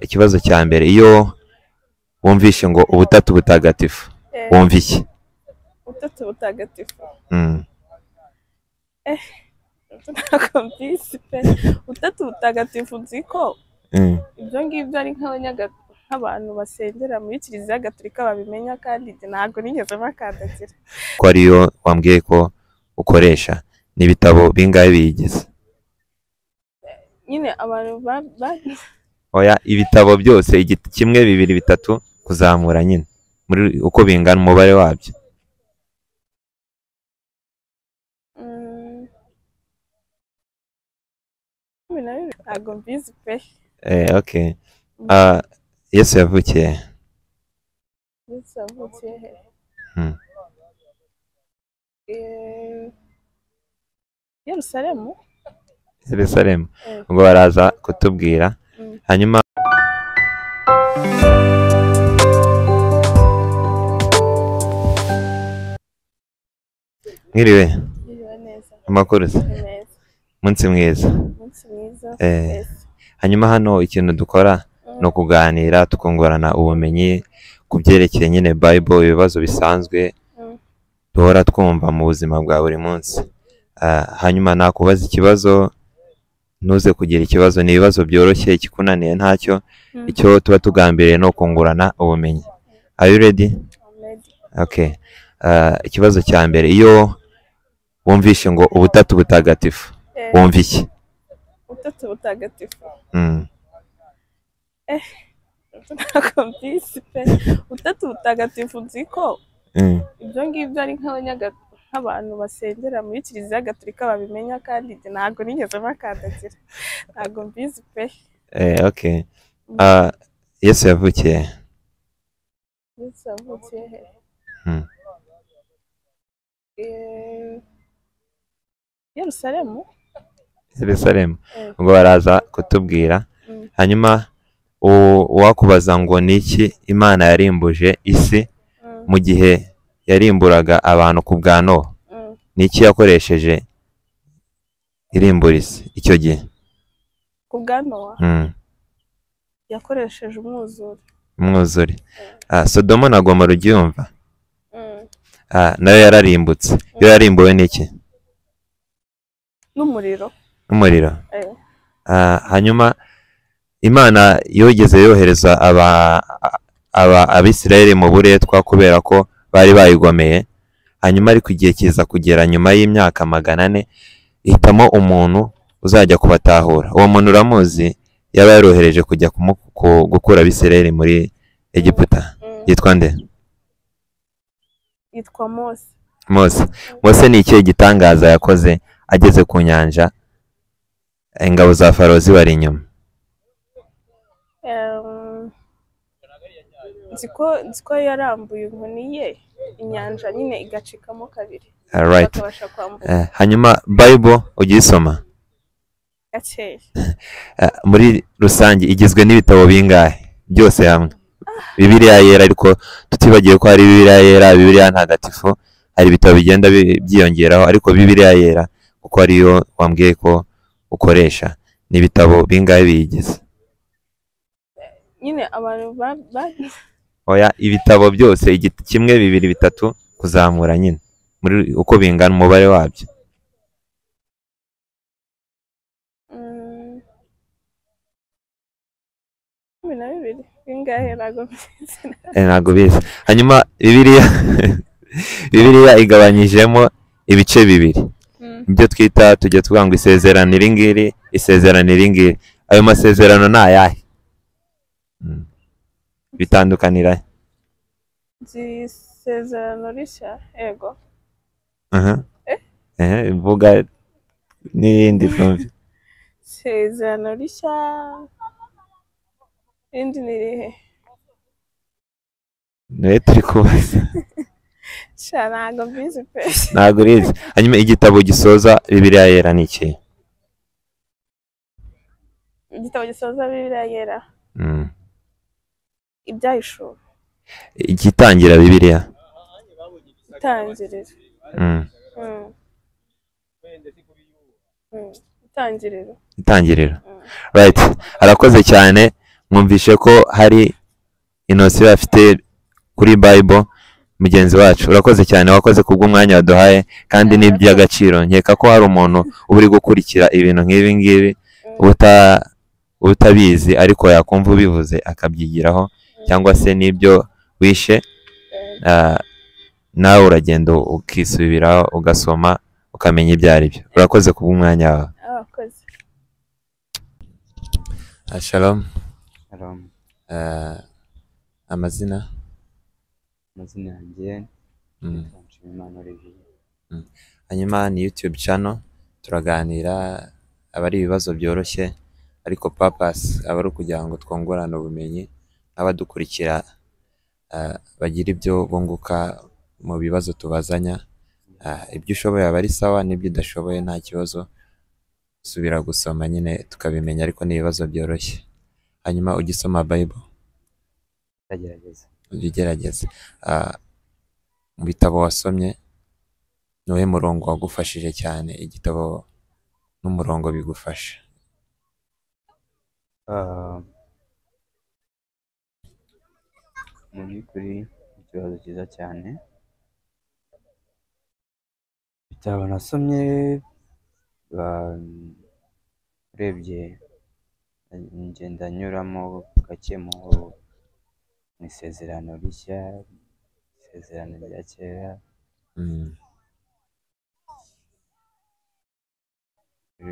ikibazo cya mbere iyo wumvishe ngo ubutatu butagatifu Eh, wumva iki Utatu butagatifu Mm. ntakumvise pe utatu butagatifu nzi ko Mm. ibyo ngibyo ari nk'abanyaga- nk'abantu basengera muri kiliziya gatolika babimenya kandi njye ntabwo nigeze bakandagira ko ariyo wambwiye ko ukoresha n'ibitabo bingahe biyigize nyine abantu ba- ba- oya ibitabo byose igiti kimwe bibiri bitatu kuzamura nyine muri uko bingana umubare wabyo Mm. Cumi na bibiri ntabwo mbizi pe eh okay Ah, yesu yavukiye he? Yesu yavukiye he Hmm. Eh, Yerusalemu yerusalemu Eh. ubwo baraza kutubwira Mm. hanyuma mwiriwe Yiriwe neza amakuru se? ni neza umunsi mwiza umunsi mwiza Eh. Yesu. hanyuma hano ikintu dukora Mm. ni ukuganira tukungurana ubumenyi ku byerekeye nyine bible ibibazo bisanzwe Mm. duhora twumva mu buzima bwa buri munsi Ah, hanyuma nakubaza ikibazo ntuze kugira ikibazo ni ibibazo byoroshye ikikunaniye ntacyo Mm. icyo tuba tugambiriye ni ukungurana ubumenyi are you ready Amen. okay Ah, ikibazo cya mbere iyo wumvishe ngo ubutatu butagatifu Eh, wumva iki Utatu butagatifu Mm, ntakumvise pe utatu butagatifu nzi ko mm, ibyo ngibyo ari nk'abanyaga- nk'abantu basengera muri kiliziya gatolika babimenya kandi njye ntabwo nigeze bakandagira ntabwo mbizi pe eh, okay Ah, yesu yavukiye he? Yesu yavukiye he Hmm. Eh, Yerusalemu Yerusalemu Eh. ubwo baraza kutubwira Mm. hanyuma u- uwakubaza ngo ni iki imana yarimbuje isi Mm, mu gihe yarimburaga abantu ku bwa nowa mm. ni iki yakoresheje irimbura isi icyo gihe ku bwa nowa Mm, yakoresheje umwuzure umwuzure Ah, sodomo na gomora uryumva Mm. Ah, nayo yararimbutse yo yarimbuwe n'iki n'umuriro n'umuriro Eh. Ah, hanyuma imana yogeze yohereza aba aba abisirayeli mu buretwa kubera ko bari bayigomeye hanyuma ariko igihe kiza kugera nyuma y'imyaka magana ane hitamo umuntu uzajya kubatahura uwo muntu uramuzi yaba yarohereje kujya kumu- ku- gukura abisirayeli muri egiputa Mm. yitwa nde yitwa mose mose mose ni ikihe gitangaza yakoze ageze ku nyanja ingabo za farawo zibari inyuma Em, nzi ko nzi ko yarambuye inkoni ye inyanja nyine igacikamo kabiri Alright. bakabasha kwambuka Eh, hanyuma bible ujya uyisoma gakeya Eh, muri rusange igizwe n'ibitabo bingahe byose hamwe bibiliya yera ariko tutibagiye ko hari bibiliya yera bibiliya ntagatifu hari ibitabo bigenda bi- byiyongeraho ariko bibiliya yera kuko ariyo wambwiye ko ukoresha ni ibitabo bingahe biyigize nyine abantu ba- ba- oya ibitabo byose igiti kimwe bibiri bitatu kuzamura nyine muri uko bingana umubare wabyo Mm. cumi na bibiri bingahe ntabwo mbizi Eh, ntabwo bizi hanyuma bibiliya bibiliya igabanyijemo ibice bibiri Mm, ibyo twita tujya tuvuga ngo isezerano iri ngiri isezerano iri ngiri ayo masezerano ni ayahe Mm. bitandukanira he? nzi isezerano rishya yego Aha. Ehe, mvuga n'iyindi twumve isezerano rishya irindi ni irihe niwe turi kubaza sha ntabwo mbizi pe ntabwo urizi hanyuma igitabo gisoza bibiliya yera ni iki igitabo gisoza bibiriya yera ibyahishura igitangira bibiliya itangiriro Mm. Mm. Mm, itangiriro itangiriro Mm. right arakoze cyane mwumvishe ko hari inosiyo afite kuri bible mugenzi wacu urakoze cyane wakoze kubw'umwanya waduhaye kandi ni iby'agaciro nkeka ko hari umuntu uba uri gukurikira ibintu nk'ibi ngibi uta- utabizi ariko yakumva ubivuze akabyigiraho cyangwa se n'ibyo wishe ah, nawe uragenda ukisubiraho ugasoma ukamenya ibyo ari byo urakoze kubw'umwanya wawe abakozi Ah, shalom Shalom. Ah, amazina amazina yanjye Mm. yitwa nshimiyimana olivier hanyuma ni YouTube channel turaganira aba ari ibibazo byoroshye ariko papasi aba ari ukugira ngo twungurane ubumenyi n'abadukurikira ah, bagira ibyo bunguka mu bibazo tubazanya Ah, ibyo ushoboye aba ari sawa n'ibyo udashoboye nta kibazo subira gusoma nyine tukabimenya ariko ni ibibazo byoroshye hanyuma ujye usoma Bible ndagerageza ujye ugerageza Ah, mu bitabo wasomye ni uwuhe murongo wagufashije cyane igitabo n'umurongo bigufasha Ah, mu by'ukuri ni ikibazo cyiza cyane ibitabo nasomye ba- urebye ngenda nyuramo gake mu mu isezerano rishya isezerano rya kera Mm,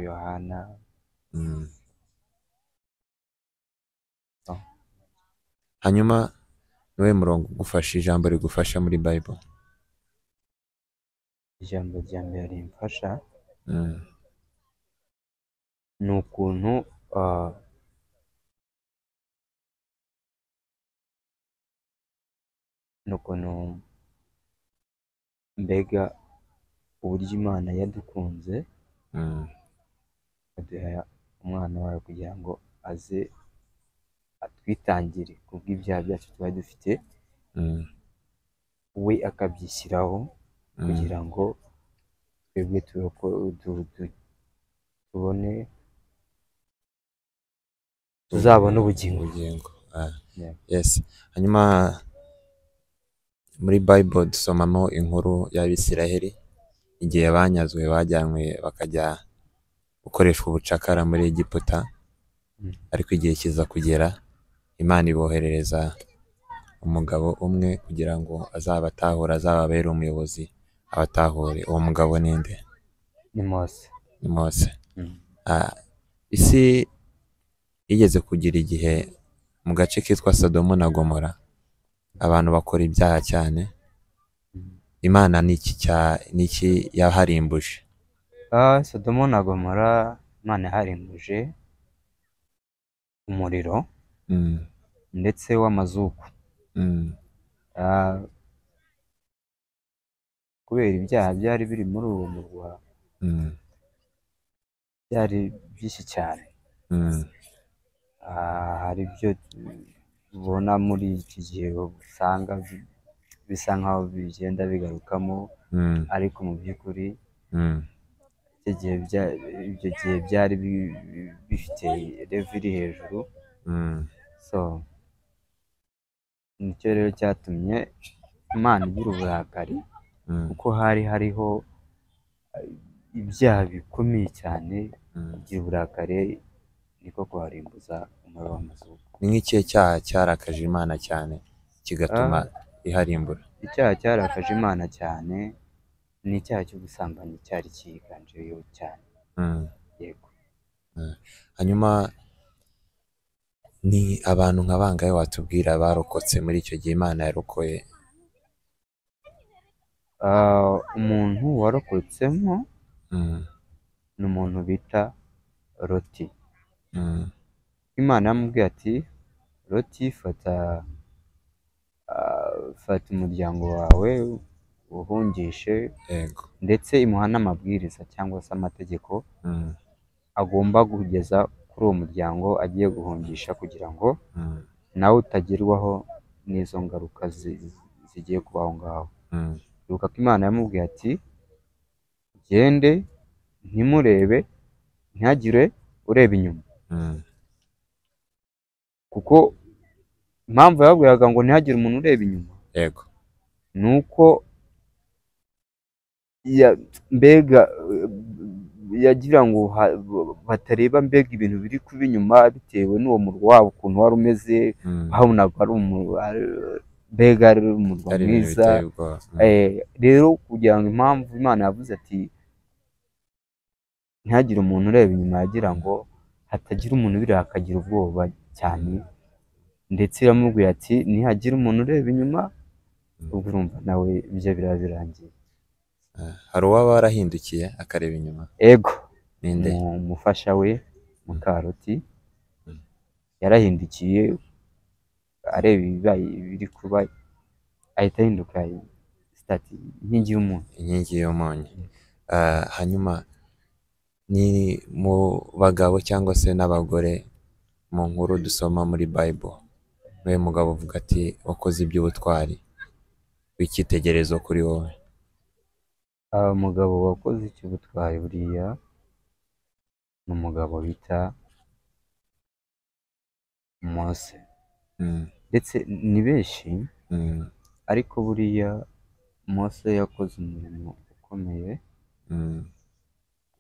yohana mm. Oh. hanyuma ni uwuhe murongo ugufasha ijambo rigufasha muri bible ijambo rya mbere rimfasha Mm, ni ukuntu ah, ni ukuntu mbega uburyo imana yadukunze mm, aduha umwana wayo kugira ngo aze atwitangire ku bw'ibyaha byacu tuba dufite mm, we akabyishyiraho mm, kugira ngo twebwe turoko- tu- tu- tubone tuzabone ubugingo ubugingo ah, Yeah. yes hanyuma muri bible dusomamo inkuru y'abisiraheli igihe banyazwe bajyanywe bakajya gukoreshwa ubucakara muri egiputa Mm. ariko igihe kiza kugera imana iboherereza umugabo umwe kugira ngo azabatahura azababere umuyobozi abatahure uwo mugabo ninde ni mose ni mose Mm. Ah, isi igeze kugira igihe mu gace kitwa Sodomo na Gomora abantu bakora ibyaha cyane Mm. imana n'iki n'iki yaharimbuje Ah, sodomo na gomora imana yaharimbuje umuriro Mm, ndetse w'amazuku mm, Ah, kubera ibyaha byari biri muri uwo murwa mm, byari byinshi cyane mm, Ah, hari ibyo tubona muri iki gihe usanga bi- bisa nkaho bigenda bigarukamo mm, ariko mu by'ukuri mm, icyo gihe bya- ibyo gihe byari bi- bi- bifite revu iri hejuru mm, so nicyo rero cyatumye imana igira uburakari mm, kuko hari hariho eh, ibyaha bikomeye cyane mm. igira uburakari niko kuharimbuza umuriro w'amazuku ni nk'ikihe cyaha cyarakaje imana cyane kigatuma iharimbura icyaha cyarakaje imana cyane ni icyaha cy'ubusambanyi cyari cyiganjeyo cyane Mm. yego hanyuma ni abantu nka bangahe watubwira barokotse muri icyo gihe imana yarokoye Ah, umuntu warokotsemo Mm, ni umuntu bita loti mm, imana yamubwiye ati loti fata ah, fata umuryango wawe uhungishe yego ndetse imuha n'amabwiriza cyangwa se amategeko Mm, agomba kugeza kuri uwo muryango agiye guhungisha kugira ngo mm, nawe utagerwaho n'izo ngaruka zi- zi- zigiye kuba aho ngaho mm, ibuka ko imana yamubwiye ati gende ntimurebe ntihagire ureba inyuma mm, kuko impamvu yababwiraga ngo ntihagire umuntu ureba inyuma yego ni uko ya- mbega eh, yagira ngo ha- batareba mbega ibintu biri kuba inyuma bitewe n'uwo murwa wabo ukuntu wari umeze Mm. babonaga ari umurwa mbega ari umurwa ari ibintu mwiza biteye ubwoba Mm. Eh, rero kugira ngo impamvu imana yavuze ati ntihagire umuntu ureba inyuma yagira ngo hatagira umuntu ubireba akagira ubwoba cyane ndetse iramubwira ati ntihagira umuntu ureba inyuma ubwo urumva nawe ibyo biraba birangiye Eh, hari uwaba warahindukiye akareba inyuma ego ninde mu- umufasha we mukaroti Mm. yarahindukiye areba ibibaye biri kuba ahita ahinduka sitati inkingi y'umuntu inkingi y'umunyu Eh, hanyuma ni mu bagabo cyangwa se n'abagore mu nkuru dusoma muri bible we mugabo uvuga ati wakoze iby'ubutwari w'icyitegererezo kuri wowe aba mugabo wakoze icy'ubutwari buriya ni umugabo bita mose Mm, ndetse ni benshi mm, ariko buriya mose yakoze umurimo ukomeye mm,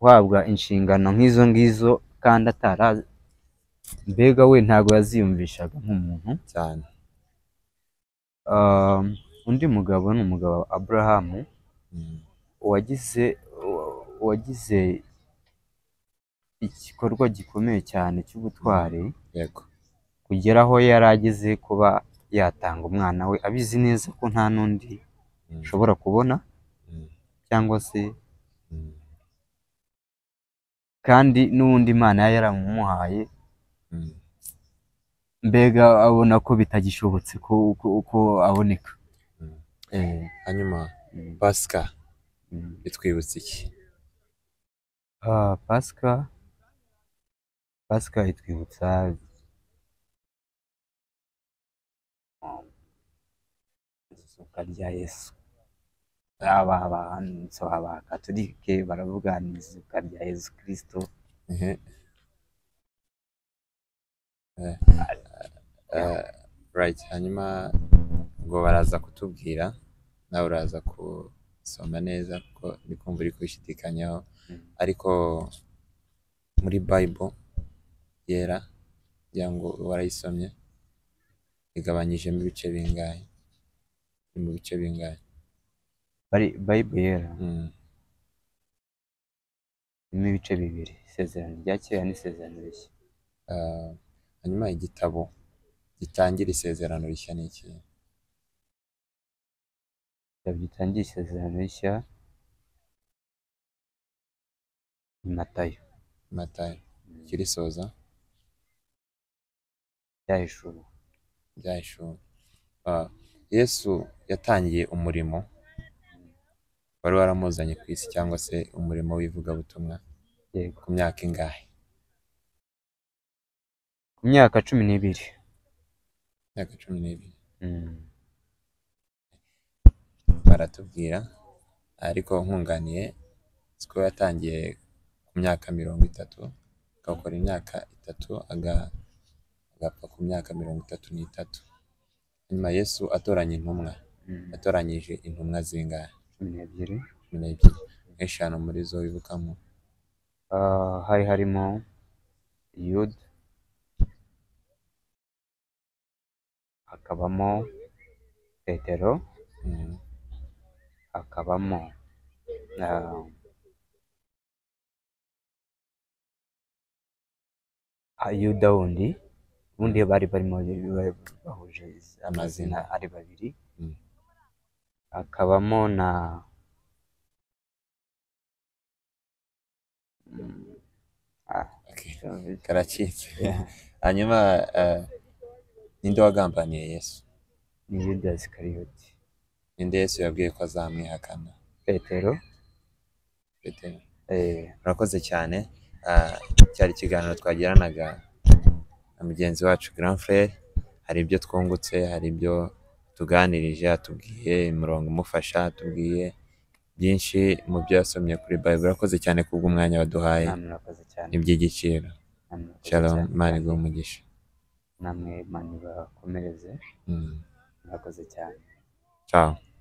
guhabwa inshingano nk'izo ngizo kandi atara mbega we ntabwo yaziyumvishaga nk'umuntu cyane Ah, undi mugabo ni umugabo aburahamu Mm, uwagize uwagize igikorwa gikomeye cyane cy'ubutwari yego kugera aho yari ageze kuba yatanga umwana we abizi neza ko nta n'undi Mm, ashobora kubona mm, cyangwa se mm, kandi n'uwundi imana yari yaramumuhaye mm. mbega abona ko bitagishobotse ko ko, ko aboneka Mm. Eh, hanyuma mm, pasika mm. itwibutsa iki Ah, pasika pasika itwibutsa izuka rya yesu aba abanso abakatolike baravuga ni izuka rya yesu kirisito Ehe. Eh, eh, right hanyuma ngo baraza kutubwira nawe uraza gusoma neza kuko ndi kumva uri kubishidikanyaho Mm. ariko muri bible yera kugira ngo warayisomye igabanyijemo ibice bingahe Ni mu bice bingahe Bari- bayibule yera Mm, irimo ibice bibiri isezerano rya kera n'isezerano rishya ah, hanyuma igitabo gitangira isezerano rishya ni iki Igitabo gitangiye isezerano rishya ni matayo matayo kirisoza ryahishura byahishura Ah, yesu yatangiye umurimo wari waramuzanye ku isi cyangwa se umurimo w'ivugabutumwa yego ku myaka ingahe ku myaka cumi n'ibiri imyaka cumi n'ibiri Mm. baratubwira ariko nkunganiye siko yatangiye ku myaka mirongo itatu agakora imyaka itatu aga- agapfa ku myaka mirongo itatu n'itatu nyuma yesu atoranya intumwa Mm. yatoranyije intumwa zingahe cumi n'ebyiri cumi n'ebyiri eshanu muri zo wibukamo Ah, hari harimo yuda hakabamo petero Mm. hakabamo ah, ah, yuda wundi ubundi bari barimo bari bahuje amazina ari babiri Mm. hakabamo na Mm, ah, Okay. sorry. karacitse Yeah. hanyuma eh, ninde wagambaniye yesu ni yuda isikariyoti ninde yesu yabwiye ko azamwihakana petero Petero. eh, murakoze cyane Ah, cyari ikiganiro twagiranaga na mugenzi wacu grand frere hari ibyo twungutse hari ibyo tuganirije atubwiye imirongo imufasha atubwiye byinshi mu byo yasomye kuri bayibure urakoze cyane kubw'umwanya waduhaye namwe murakoze cyane ni iby'igiciro namwe murakoze shalom cyane. imana iguhe umugisha namwe mani bakomereze mwakoze cyane Ciao.